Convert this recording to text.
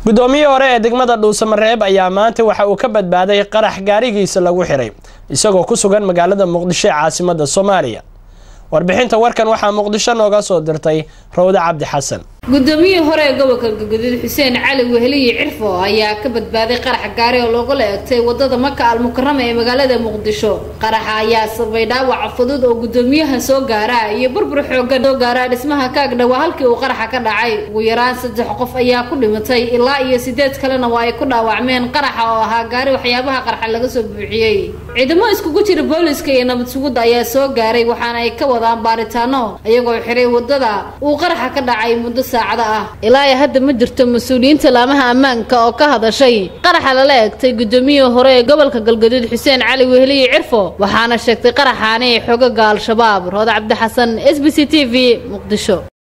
guddoomiyihii hore ee degmada dhuusamareeb ayaa maanta waxa uu ka badbaaday qarax gaarigiisa lagu xiray isagoo ku sugan magaalada muqdisho ee caasimada soomaaliya warbixinta warkan waxaa muqdisho nooga soo dirtay rawde cabdi xasan guddoomiyihii hore ee gobolka galgaduud xuseen cali weheliyi cirfo ayaa ka badbaaday qarax gaari oo loogala egtay wadada maka almukarama ee magaalada muqdisho qaraxa ayaa sababay dhaawaca fudud oo guddoomiyaha soo gaara iyo burbur xoogan soo gaara dhismaha kaagdhawa halkii uu qaraxa ka dhacay ugu yaraan saddex qof ayaa ku dhimatay ilaa iyo sideed kalena waa ay ku dhaawacmeen qaraxa oo ahaa gaari waxyaabaha qarxa laga soo buuxiyey ciidamo iskugu jira booliska iyo nabad sugudda ayaa soo gaaray waxaana ay ka wadaan baaritaano iyagoo xiray wadada uu qaraxa ka dhacay muddo ilaa iyo hadda ma jirto mas-uuliyiinta laamaha ammaanka oo ka hadashay qaraxa lala egtay guddoomiyihii hore ee gobolka galgaduud xuseen cali weheliyi cirfo waxaana sheegtay qaraxaani xogaga al-shabaab roode cabdi xasan s b c t v muqdisho